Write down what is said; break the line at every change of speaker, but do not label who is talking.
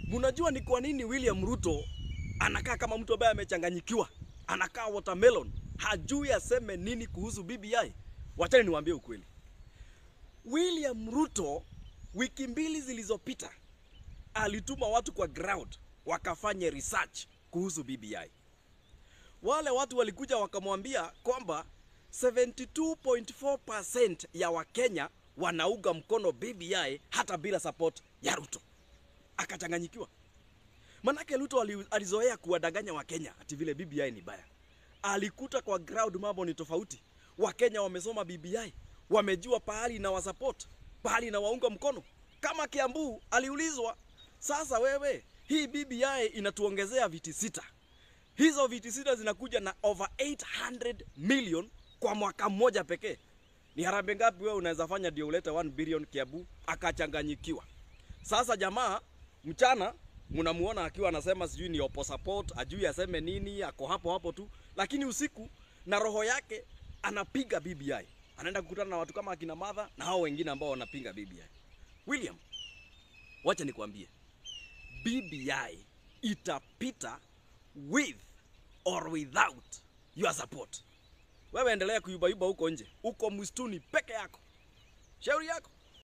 Mnajua ni kwa nini William Ruto anakaa kama mtu ambaye amechanganyikiwa, anakaa watermelon, hajui aseme nini kuhusu BBI? Wachani niwaambie ukweli. William Ruto wiki mbili zilizopita alituma watu kwa ground wakafanye research kuhusu BBI. Wale watu walikuja wakamwambia kwamba 72.4% ya Wakenya wanaunga mkono BBI hata bila support ya Ruto. Akachanganyikiwa. Manake Ruto ali- alizoea kuwadanganya Wakenya ati vile BBI ni baya. Alikuta kwa ground mambo ni tofauti. Wakenya wamesoma BBI, wamejua pahali na wasupport, pahali na waunga mkono. Kama Kiambu aliulizwa, sasa wewe hii BBI inatuongezea viti sita. Hizo viti sita zinakuja na over 800 million kwa mwaka mmoja pekee. Ni harambee ngapi wewe unaweza fanya ndio ulete 1 billion Kiambu? Akachanganyikiwa. Sasa jamaa mchana mnamuona akiwa anasema sijui ni opo support, ajui aseme nini, ako hapo hapo tu, lakini usiku na roho yake anapiga BBI. Anaenda kukutana na watu kama akina Martha na hao wengine ambao wanapinga BBI. William, wacha nikwambie, BBI itapita with or without your support. Wewe endelea kuyubayuba huko nje, uko msituni peke yako, shauri yako.